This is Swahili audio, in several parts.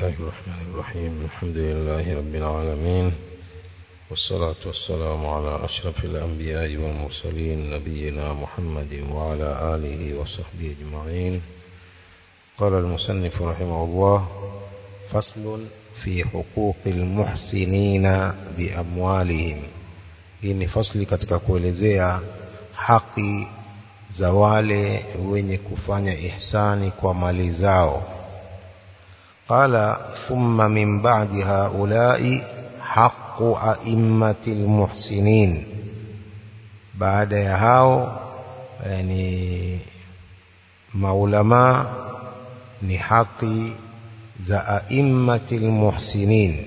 الله الرحمن الرحيم الحمد لله رب العالمين والصلاة والسلام على أشرف الأنبياء والمرسلين نبينا محمد وعلى آله وصحبه أجمعين قال المصنف رحمه الله فصل في حقوق المحسنين بأموالهم hii ni fasli katika kuelezea haki za wale wenye kufanya ihsani kwa mali zao qala thumma min ba'di haula'i haqqu a'immatil muhsinin baada ya hao yani maulama ni haki za a'immatil muhsinin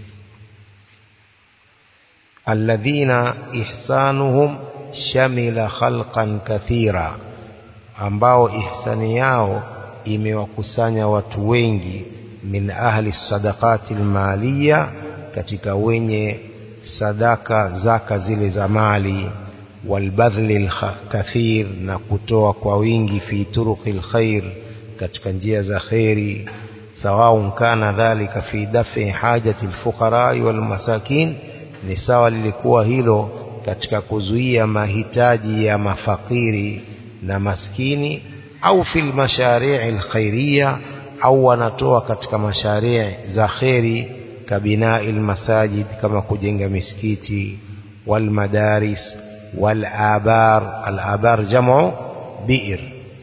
الذين إحسانهم شمل خلقا كثيرا ambao ihsani yao imewakusanya watu wengi min ahli sadaqati almaliya katika wenye sadaka zaka zile za mali walbadhli alkathir na kutoa kwa wingi fi turuqi alkhair katika njia za khairi sawaun kana dhalika fi dafi hajati alfuqara walmasakin ni sawa lilikuwa hilo katika kuzuia mahitaji ya mafakiri na maskini au fil mashari' alkhairiyya au wanatoa katika mashari' za khairi kabinai almasajid kama kujenga misikiti wal madaris wal abar al abar jam'u bi'r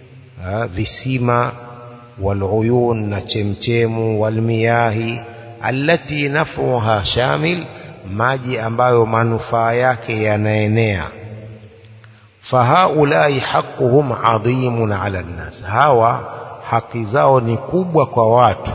visima wal uyun na chemchemu wal miyahi allati naf'uha shamil maji ambayo manufaa yake yanaenea fahaulai haquhum adhimun ala nnas hawa haki zao ni kubwa kwa watu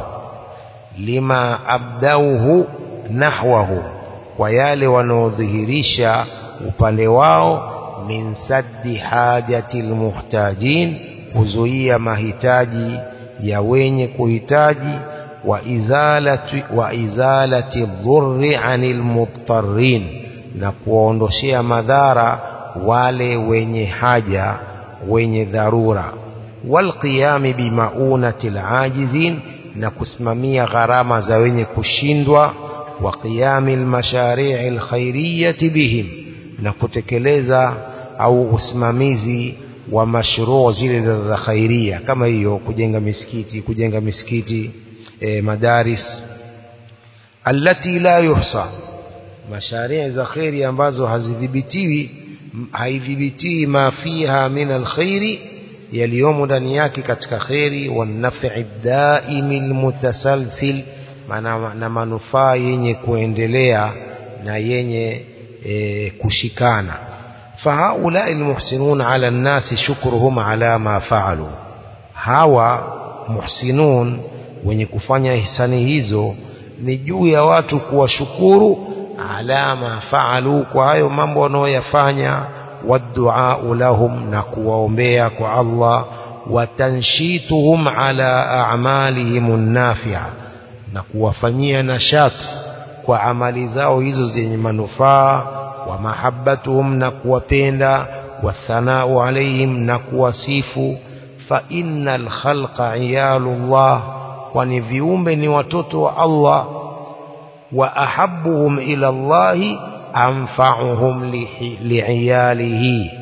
lima abdauhu nahwahu kwa yale wanaodhihirisha upande wao min saddi hajati almuhtajin kuzuia mahitaji ya wenye kuhitaji وإزالة وإزالة الضر عن المضطرين na kuwaondoshea madhara wale wenye haja wenye dharura walqiyami bimaunati alajizin na kusimamia gharama za wenye kushindwa wa qiyami almashari' alkhairiyati bihim na kutekeleza au usimamizi wa mashruu zile za khairia kama hiyo kujenga misikiti kujenga misikiti e, madaris allati la yuhsa masharia za khairi ambazo hazidhibitiwi haidhibitiwi ma fiha min alkhairi yaliyomo ndani yake katika khairi wanafi daimi almutasalsil na manufaa yenye kuendelea na yenye e, kushikana fahaulai almuhsinun ala an-nasi shukruhum ala ma fa'alu hawa muhsinun wenye kufanya hisani hizo ni juu ya watu kuwashukuru alama faalu kwa hayo mambo wanaoyafanya wadua lahum na kuwaombea kwa Allah watanshituhum ala a'malihim nafi'a na kuwafanyia nashat kwa amali zao hizo zenye manufaa wa mahabbatuhum na kuwapenda wathanau alaihim na kuwasifu fa innal khalqa iyalullah kwani viumbe ni watoto wa Allah wa ahabbuhum ila Allahi anfa'uhum li'iyalihi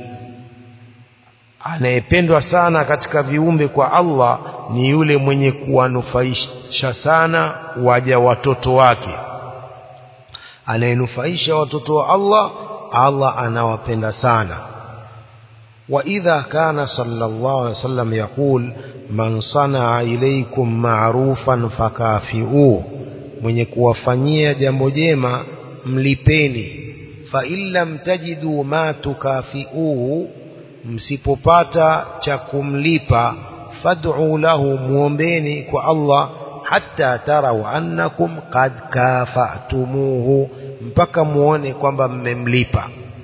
anayependwa sana katika viumbe kwa Allah ni yule mwenye kuwanufaisha sana waja watoto wake anayenufaisha watoto wa Allah Allah anawapenda sana وإذا كان صلى الله عليه وسلم يقول man sanaa ilaikum ma'rufan fakafi'u mwenye kuwafanyia jambo jema mlipeni fa illam tajidu ma tukafi'uhu msipopata cha kumlipa fad'u lahu muombeni kwa Allah hatta tarau annakum qad kafa'tumuhu mpaka muone kwamba mmemlipa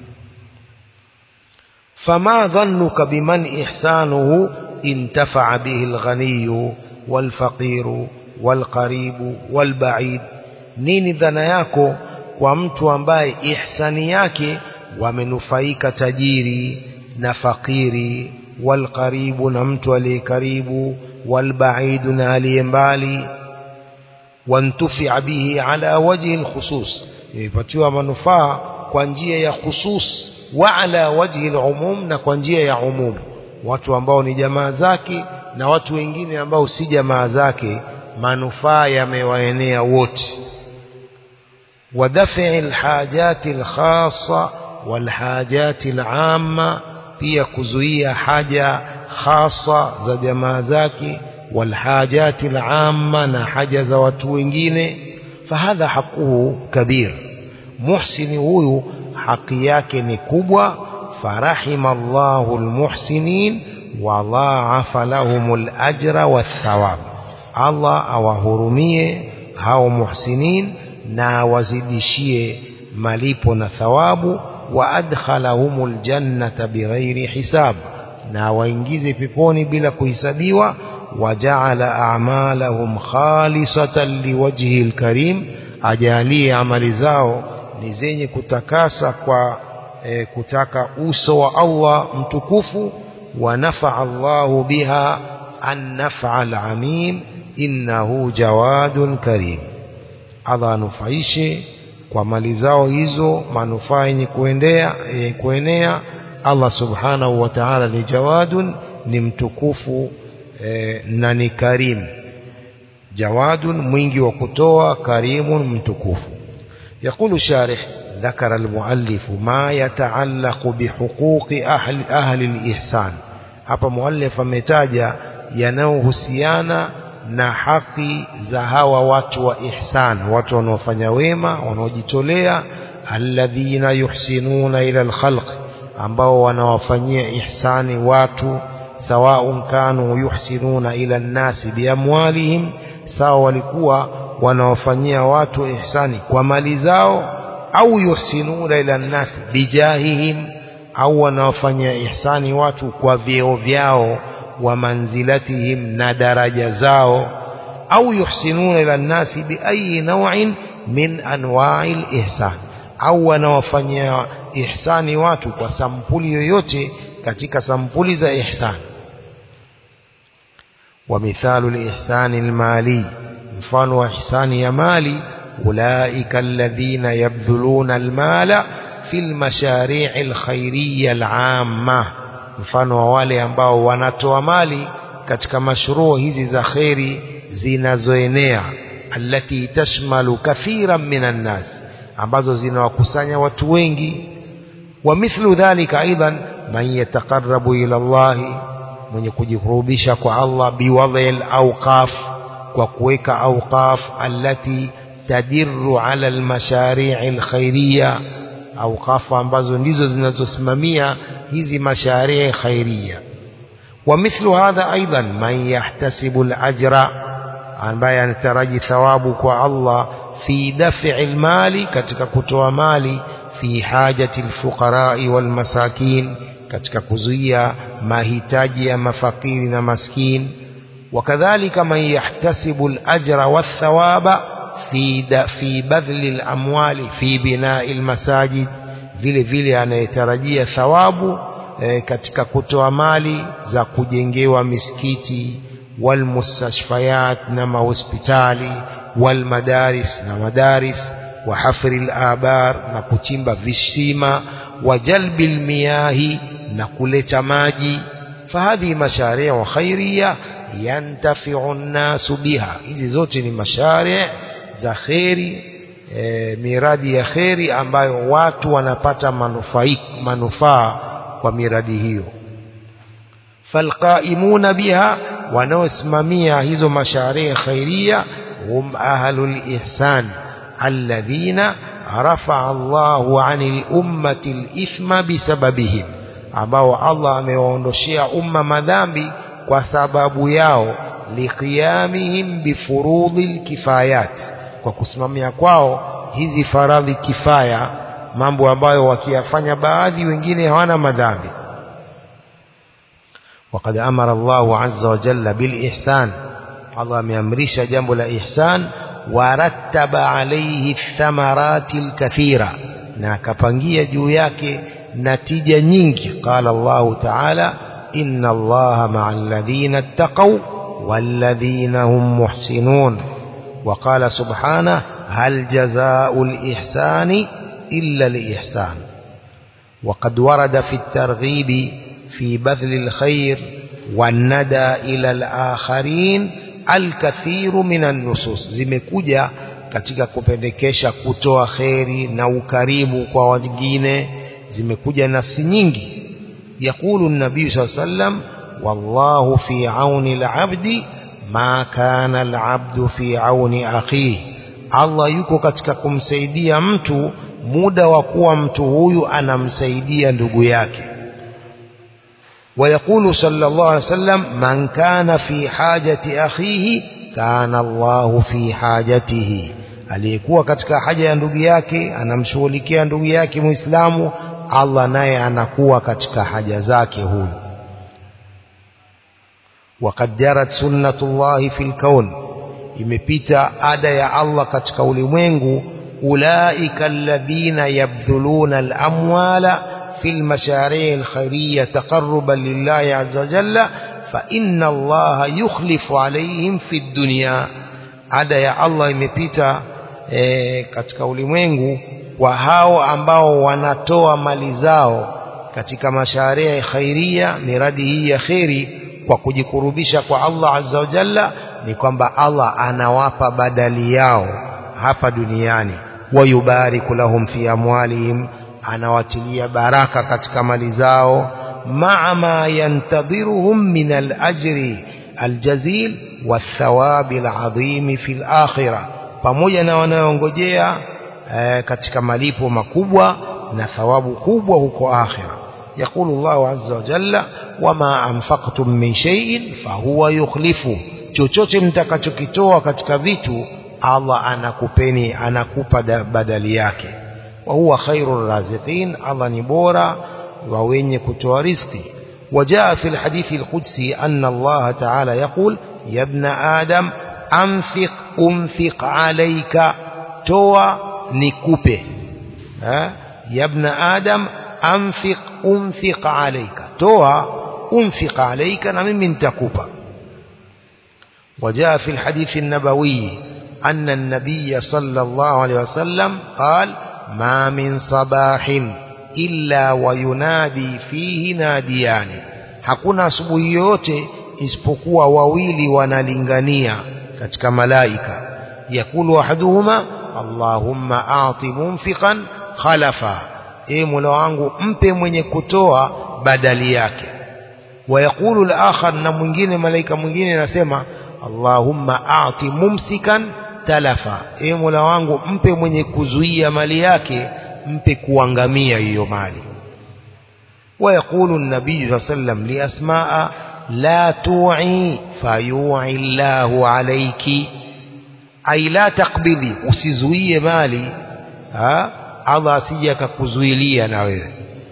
fama dhannuka biman ihsanuhu انتفع به الغني والفقير والقريب والبعيد nini dhana yako kwa mtu ambaye ihsani yake wamenufaika tajiri na fakiri walqaribu na mtu aliye karibu walbaidu na aliye mbali wantufia bihi ala wajhi lkhusus imepatiwa manufaa kwa njia ya khusus wa ala wajhi lumum na kwa njia ya umum watu ambao ni jamaa zake na watu wengine ambao si jamaa zake manufaa yamewaenea wote ودفع الحاجات الخاصة والحاجات العامة pia kuzuia haja khasa za jamaa zake walhajati alamma na haja za watu wengine fahadha haquhu kabir muhsini huyu haki yake ni kubwa farahima Allahu almuhsinin wa dhaafa lahum alajra wathawab Allah awahurumie hao muhsinin na awazidishie malipo na thawabu wa adkhalahumul jannata bighairi hisab na waingize peponi bila kuhesabiwa wajaala a'malahum khalisatan liwajhi alkarim ajalie amali zao ni zenye kutakasa kwa e, kutaka uso wa Allah mtukufu wa nafa'a Allahu biha an naf'a al-amim innahu jawadun karim Allah anufaishe kwa mali zao hizo manufaa yenye kuendea yenye kuenea Allah subhanahu wa ta'ala ni jawadun ni mtukufu e, na ni karim jawadun mwingi wa kutoa karimun mtukufu يقول الشارح ذكر المؤلف ما يتعلق بحقوق أهل, أهل الإحسان hapa muallif ametaja yanayohusiana na haki za hawa watu wa ihsan watu wanaofanya wema wanaojitolea alladhina yuhsinuna ila alkhalq ambao wanawafanyia ihsani watu sawaun kanu yuhsinuna ila nnasi biamwalihim sawa walikuwa wanawafanyia watu ihsani kwa mali zao au yuhsinuna ila nnasi bijahihim au wanawafanyia ihsani watu kwa vyeo vyao wa manzilatihim na daraja zao au yuhsinuna ila nnasi biayi naw'in min anwa'i ihsan au wanawafanyia ihsani watu kwa sampuli yoyote katika sampuli za ihsan ومثال الإحسان المالي mfano wa ihsani ya mali ulaika alladhina yabdhuluna almala fi almashari' alkhairiyya al'amma mfano wa wale ambao wanatoa mali katika mashruu hizi za khairi zinazoenea allati tashmalu kathiran minan nas ambazo zinawakusanya watu wengi wa mithlu dhalika aidan man yataqarrabu ila Allah mwenye kujikurubisha kwa Allah biwadhil awqaf kwa kuweka awqaf allati tadirru ala almashari' alkhairiyya awqaf ambazo ndizo zinazosimamia hizi mashari' khairiyya ومثل هذا أيضا من يحتسب الأجر ambaye anataraji thawabu kwa Allah fi daf'i almali katika kutoa mali fi hajati alfuqara'i walmasakin katika kuzuia mahitaji ya mafakiri na maskin wakadhalika man yahtasibu alajra wathawaba fi fi badli alamwali fi bina'i almasajid vile vile anayetarajia thawabu e, katika kutoa mali za kujengewa misikiti والمستشفيات نما hospitali والمدارس na madaris وحفر الآبار na kuchimba visima وجلب المياه na kuleta maji فهذه مشاريع خيرية ينتفع الناس بها hizi zote ni mashari za khairi e, miradi ya khairi ambayo watu wanapata manufaa manufaa kwa miradi hiyo فالقائمون بها wanaosimamia hizo masharia khairia hum ahlul ihsan alladhina rafa'a Allahu 'anil ummati al-ithma bisababihim ambao Allah amewaondoshea umma madhambi kwa sababu yao liqiyamihim bifurudhil kifayat kwa kusimamia kwao hizi faradhi kifaya mambo ambayo wakiyafanya baadhi wengine hawana madhambi وقد أمر الله عز وجل بالإحسان الله أمرش جنب الإحسان ورتب عليه الثمرات الكثيرة ناكبانجية جوياك نتيجة نينك قال الله تعالى إن الله مع الذين اتقوا والذين هم محسنون وقال سبحانه هل جزاء الإحسان إلا الإحسان وقد ورد في الترغيب في بذل الخير والندى إلى الآخرين الكثير من النصوص zimekuja katika kupendekesha kutoa kheri na ukarimu kwa wengine zimekuja nafsi nyingi yakulu nabii saa sallam wallahu fi auni labdi ma kana alabdu fi auni akhihi Allah yuko katika kumsaidia mtu muda wa kuwa mtu huyu anamsaidia ndugu yake ويقول صلى الله عليه وسلم من كان في حاجة أخيه كان الله في حاجته aliyekuwa katika haja ya ndugu yake anamshughulikia ndugu yake muislamu Allah naye anakuwa katika haja zake huyu وقد جرت سنة الله في الكون imepita ada ya Allah katika ulimwengu ulaika alladhina yabdhuluna alamwala في المشاريع الخيرية تقربا لله عز وجل فإن الله يخلف عليهم في الدنيا ada ya Allah imepita e, katika ulimwengu kwa hao ambao wanatoa mali zao katika masharia khairia miradi hii ya kheri kwa kujikurubisha kwa Allah azza wa jalla ni kwamba Allah anawapa badali yao hapa duniani wayubariku lahum fi amwalihim anawatilia baraka katika mali zao maa ma yantadhiruhum min alajri aljazil wathawabi aladhimi fi alakhirah pamoja na wanaongojea e, katika malipo makubwa na thawabu kubwa huko akhira يقول الله عز وجل وما أنفقتم من شيء فهو يخلفه chochote mtakachokitoa katika vitu Allah anakupeni anakupa badali yake وهو خير الرازقين الله نبورا ووين كتوى رزقي وجاء في الحديث القدسي أن الله تعالى يقول يا ابن آدم أنفق أنفق عليك توى نكوبه ها يا ابن آدم أنفق أنفق عليك توى أنفق عليك نمن من تكوبا وجاء في الحديث النبوي أن النبي صلى الله عليه وسلم قال ما من صباح إلا وينادي فيه ناديان hakuna asubuhi yote isipokuwa wawili wanalingania katika malaika yakulu ahaduhuma allahumma a'ti munfiqan khalafa e mola wangu mpe mwenye kutoa badali yake wayaqulu al-akhar na mwingine malaika mwingine anasema allahumma a'ti mumsikan talafa e mola wangu mpe mwenye kuzuia mali yake mpe kuangamia hiyo mali ويقول النبي صلى الله عليه وسلم لأسماء لا توعي فيوعي الله عليك أي لا تقبضي usizuie mali ha Allah asije akakuzuilia na wewe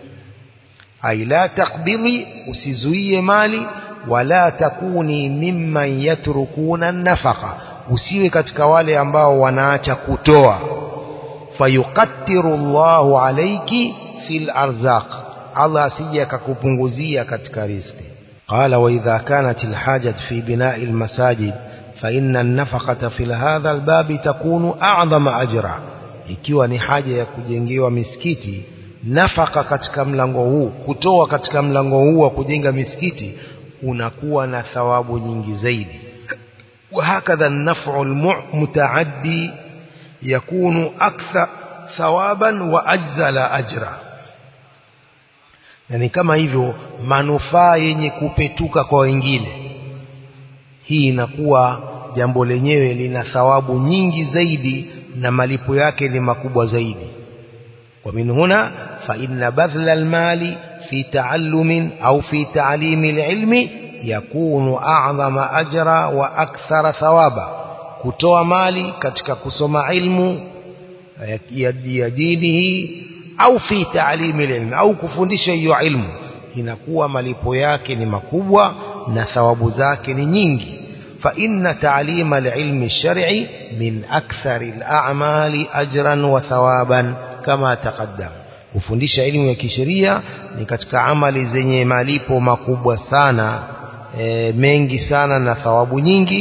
ai la takbidhi usizuie mali wala takuni mimman yatrukuna nafaqa usiwe katika wale ambao wanaacha kutoa fayuqattiru Allahu alayki fil arzaq Allah asije akakupunguzia katika riziki qala wa idha kanat alhajat fi bina'i almasajid fa inna an-nafaqata fi hadha albab takunu a'zama ajra ikiwa ni haja ya kujengewa misikiti nafaka katika mlango huu kutoa katika mlango huu wa kujenga misikiti unakuwa na thawabu nyingi zaidi وهكذا النفع المتعدي يكون أكثر ثوابا وأجزل أجرا yani kama hivyo manufaa yenye kupetuka kwa wengine hii inakuwa jambo lenyewe lina thawabu nyingi zaidi na malipo yake ni makubwa zaidi ومن هنا فإن بذل المال في تعلم أو في تعليم العلم يكون أعظم أجرا وأكثر ثوابا kutoa mali katika kusoma ilmu ya dinihi au fi taalimi ilmu au kufundisha hiyo ilmu inakuwa malipo yake ni makubwa na thawabu zake ni nyingi fa inna ta'lima al-ilmi ash-shar'i min akthari al-a'mali ajran wa thawaban kama taqaddam kufundisha elimu ya kisheria ni katika amali zenye malipo makubwa sana e, mengi sana na thawabu nyingi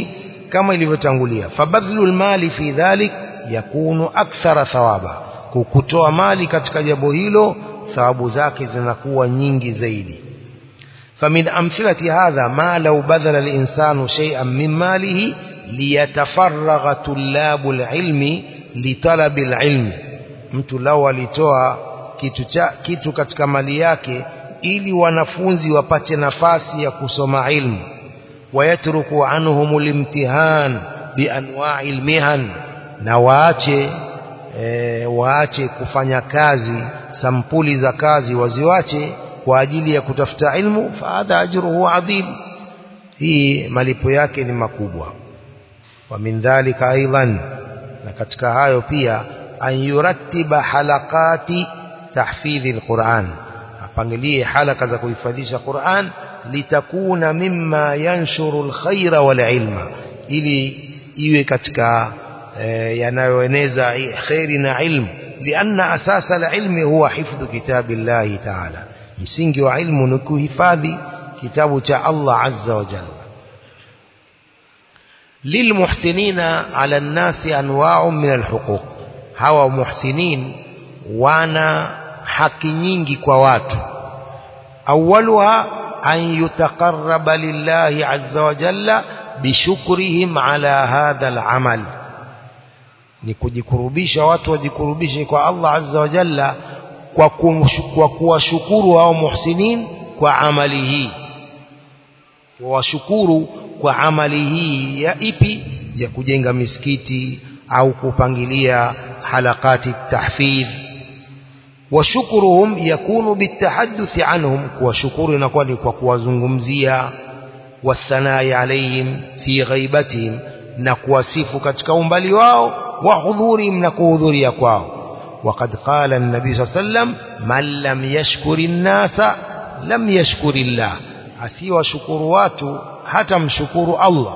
kama ilivyotangulia fabadhlu almali fi dhalik yakunu akthara thawaba kutoa mali katika jambo hilo thawabu zake zinakuwa nyingi zaidi فمن أمثلة هذا ما لو بذل الإنسان شيئا من ماله ليتفرغ طلاب العلم لطلب العلم mtu lao alitoa kitu, cha, kitu katika mali yake ili wanafunzi wapate nafasi ya kusoma ilmu wayatruku anhum limtihan bianwa'i almihan na waache e, waache kufanya kazi sampuli za kazi waziwache kwa ajili ya kutafuta ilmu fahadha ajruhu adhim hii malipo yake ni makubwa wa min dhalika aidan na katika hayo pia an yurattiba halaqati tahfidhi alquran apangilie halaka za kuhifadhisha Qur'an litakuna mimma yanshuru alkhaira wal ilma ili iwe katika e, yanayoeneza khairi na ilmu lianna asasa alilmi huwa hifdhu kitabillahi ta'ala msingi wa ilmu ni kuhifadhi kitabu cha Allah azza wa jalla lilmuhsinina ala nnasi anwa'un min alhuquq hawa muhsinin wana haki nyingi kwa watu awwaluha an yutaqarraba lillahi azza wa jalla bishukrihim ala hadha alamal ni kujikurubisha watu wajikurubishe kwa Allah azza wa jalla kwa kwa kuwashukuru hao muhsinin kwa amali hii washukuru kwa amali hii ya ipi ya kujenga misikiti au kupangilia halakati tahfidh وشكرهم يكون بالتحدث عنهم وشكر نقول وكوازungumzia والثناء عليهم في غيبتهم نكوasifu katika umbali wao wa hudhurihim na kuhudhuria kwao وقد قال النبي صلى الله عليه وسلم من لم يشكر الناس لم يشكر الله asiwa shukuru watu hata mshukuru Allah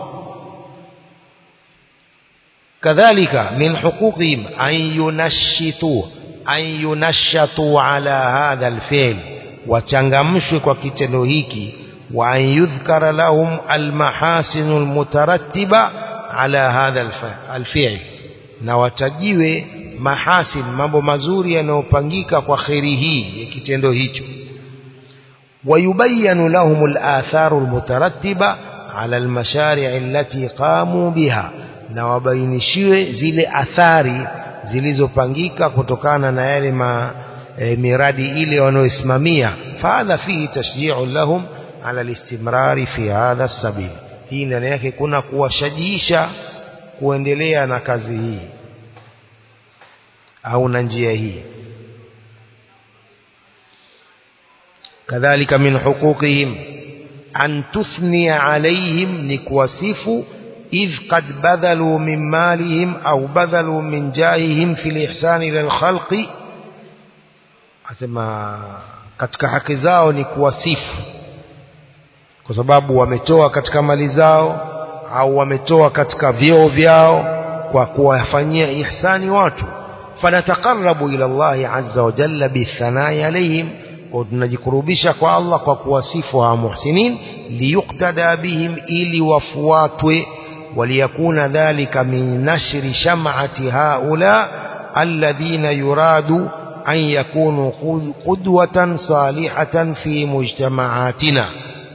كذلك من حقوقهم أن ينشطوا أن ينشطوا على هذا الفعل وتنغمشوا kwa kitendo hiki وأن يذكر لهم المحاسن المترتبة على هذا الفعل na watajiwe mahasin mambo mazuri yanayopangika kwa kheri hii ya kitendo hicho ويبين لهم الآثار المترتبة على المشاريع التي قاموا بها na wabainishiwe zile athari zilizopangika kutokana na yale ma, e, miradi ile wanayoisimamia fahadha fihi tashji'u lahum ala listimrari fi hadha sabil hii ndani yake kuna kuwashajiisha kuendelea na kazi hii au na njia hii kadhalika min huquqihim an tuthniya alaihim ni kuwasifu إذ قد بذلوا من مالهم أو بذلوا من جاههم في الإحسان إلى الخلق asema katika haki zao ni kuwasifu kwa sababu wametoa katika mali zao au wametoa katika vyeo vyao kwa kuwafanyia ihsani watu fanataqarrabu ila Allah azza wa jalla bithanai alaihim kwa tunajikurubisha kwa Allah kwa kuwasifu hawa muhsinin liyuktada bihim ili wafuatwe وليكون ذلك من نشر شمعة هؤلاء الذين يراد أن يكونوا قدوة صالحة في مجتمعاتنا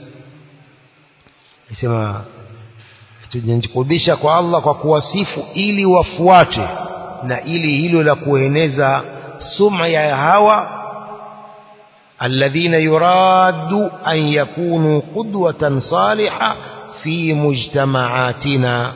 اسمع tujikurubisha kwa Allah kwa kuwasifu ili wafuate na ili hilo la kueneza suma ya hawa alladhina yuradu an yakunu qudwatan salihah في مجتمعاتنا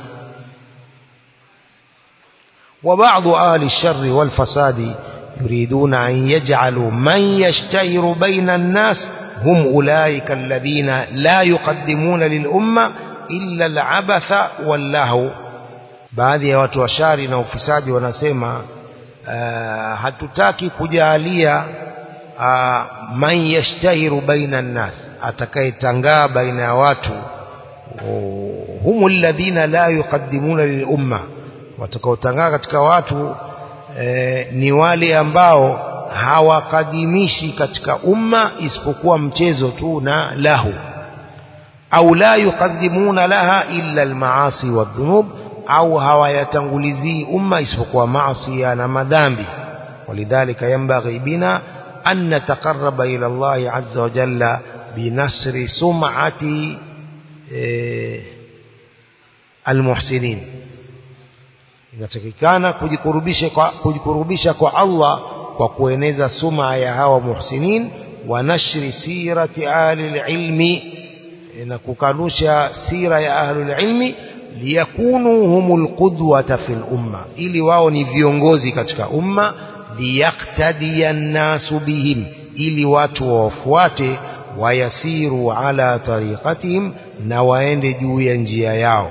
وبعض أهل الشر والفساد يريدون أن يجعلوا من يشتهر بين الناس هم أولئك الذين لا يقدمون للأمة إلا العبث واللهو baadhi ya watu washari na ufisadi wanasema uh, hatutaki kujalia uh, man yashtahiru baina nnas atakayetangaa baina ya watu humu alladhina la yuqaddimuna lilumma watakaotangaa katika watu e, ni wale ambao hawakadimishi katika umma isipokuwa mchezo tu na lahu au la yuqaddimuna laha illa almaasi wadhunub au hawayatangulizii umma isipokuwa maasi na madhambi walidhalika yanbaghi bina an nataqarraba ila Allah azza wa jalla binasri sum'ati almuhsinin inatakikana kujikurubisha kwa kujikurubisha kwa Allah kwa kueneza suma ya hawa muhsinin wa nashri sirati ahli ilmi na kukanusha sira ya ahli ilmi liyakunu humul qudwata fil umma ili wao ni viongozi katika umma liyaktadiya nasu bihim ili watu wawafuate wayasiru ala tariqatihim na waende juu ya njia yao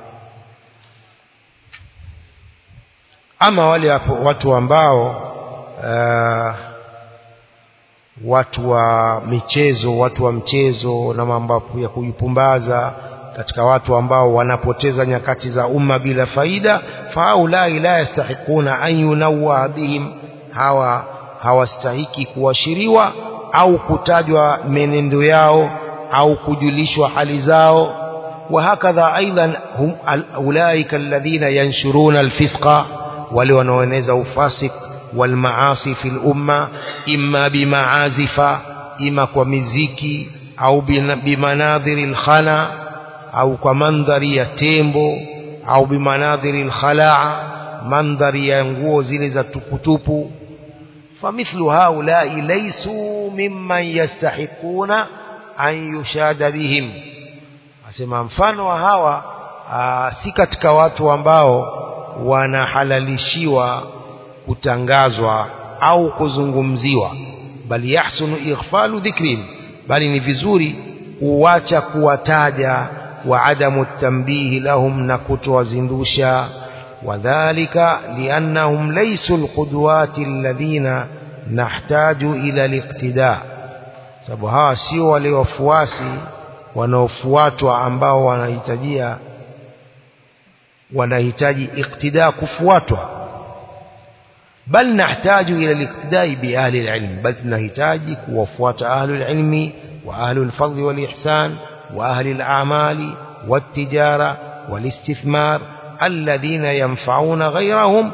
ama wale watu ambao uh, watu wa michezo watu wa mchezo na mambo ya kujipumbaza katika watu ambao wanapoteza nyakati za umma bila faida faulai la yastahiquna an yunawwa bihim hawa hawastahiki kuashiriwa au kutajwa menendo yao au kujulishwa hali zao وهكذا أيضا هم أولئك الذين ينشرون الفسق wale wanaoeneza ufasik walmaasi fil umma imma bimaazifa ima kwa miziki au bimanadhiri lkhana au kwa mandhari ya tembo au bimanadhiri lkhalaa mandhari ya nguo zile za tuputupu famithlu haulai laisu mimman yastahiquna an yushada bihim asema mfano wa hawa aa, si katika watu ambao wanahalalishiwa kutangazwa au kuzungumziwa bali yahsunu ighfalu dhikrin bali ni vizuri kuacha kuwataja wa adamu tambihi lahum na kutowazindusha wadhalika liannahum laysu alqudwati alladhina nahtaju ila liqtida sababu hawa sio wale wafuasi wanaofuatwa ambao wanahitajia wanahitaji iktida kufuatwa bal nahtaju ila liktidai bi ahli alilm bal tunahitaji kuwafuata ahli alilmi wa ahli alfadli wal ihsan wa ahli alamali والتجارة والاستثمار الذين ينفعون غيرهم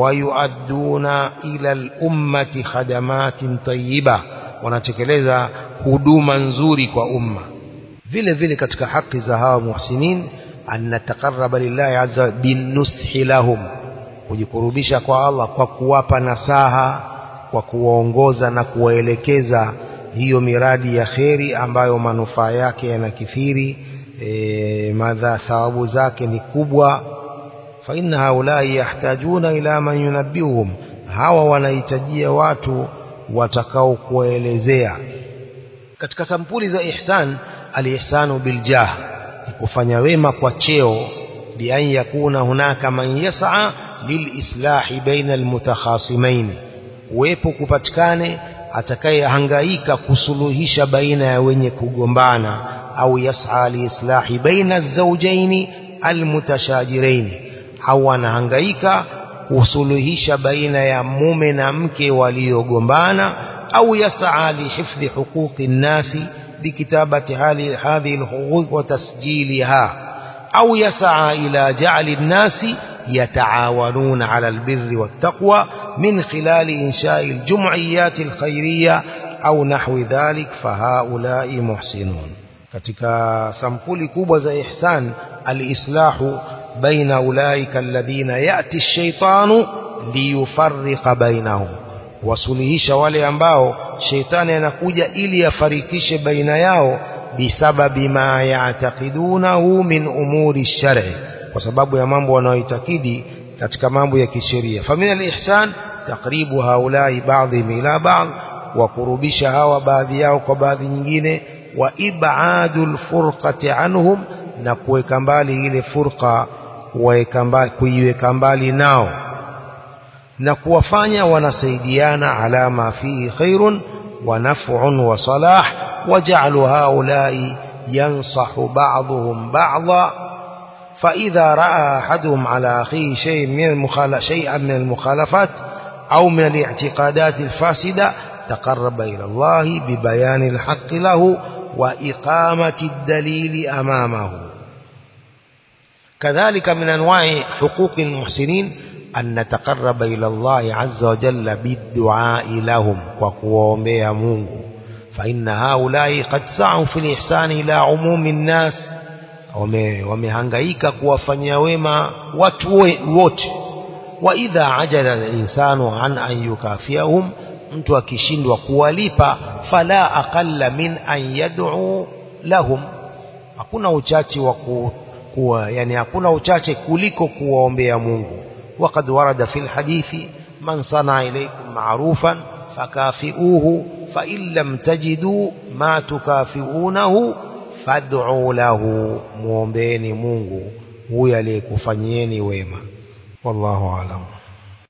ويؤدون إلى الأمة خدمات طيبة wanatekeleza huduma nzuri kwa umma vile vile katika haki za hawa muhsinin an nataqarraba lillahi azza binushi lahum kujikurubisha kwa Allah kwa kuwapa nasaha kwa kuwaongoza na kuwaelekeza hiyo miradi ya kheri ambayo manufaa yake yanakithiri e, madha thawabu zake ni kubwa fa inna haulai yahtajuna ila man yunabbiuhum hawa wanahitajia watu watakao kuwaelezea katika sampuli za ihsan alihsanu biljah ni kufanya wema kwa cheo bi an yakuna hunaka man yas'a lilislahi baina almutakhasimain uwepo kupatikane atakayehangaika kusuluhisha baina ya wenye kugombana au yas'a liislahi baina alzawjaini almutashajirain au anahangaika kusuluhisha baina ya mume na mke waliogombana au yas'a lihifdhi huquqi nnasi بكتابة هذه الحقوق وتسجيلها أو يسعى إلى جعل الناس يتعاونون على البر والتقوى من خلال إنشاء الجمعيات الخيرية أو نحو ذلك فهؤلاء محسنون katika sampuli kubwa za ihsan alislahu baina ulaika alladhina yati ash-shaytanu liyufarriqa bainahum wasuluhisha wale ambao sheitani anakuja ili afarikishe baina yao bisababi ma ya'taqidunahu min umuri shar'i kwa sababu ya mambo wanayoitakidi katika mambo ya kisheria famina al-ihsan takribu haulai baadhi ila baadhi wa kurubisha hawa baadhi yao kwa baadhi nyingine wa ibadul furqati anhum na kuweka mbali ile furqa kuiweka mbali nao na kuwafanya wanasaidiana ala ma fihi khairun wa naf'un wa salah waj'alu haula'i yansahu ba'dhum ba'dha فإذا رأى أحدهم على أخيه شيء من المخالف شيئا من المخالفات أو من الاعتقادات الفاسدة تقرب إلى الله ببيان الحق له وإقامة الدليل أمامه كذلك من أنواع حقوق المحسنين أن نتقرب إلى الله عز وجل بالدعاء لهم وقوهم بيمونه فإن هؤلاء قد سعوا في الإحسان إلى عموم الناس wamehangaika kuwafanyia wema watu wote wa idha ajala al-insanu an an yukafiahum mtu akishindwa kuwalipa fala aqalla min an yad'u lahum hakuna uchache wa kuwa yani hakuna uchache kuliko kuwaombea Mungu وقد ورد في الحديث من صنع إليكم معروفا فكافئوه فإن لم تجدوا ما تكافئونه فادعوا له muombeeni Mungu huyo aliyekufanyieni wema wallahu alam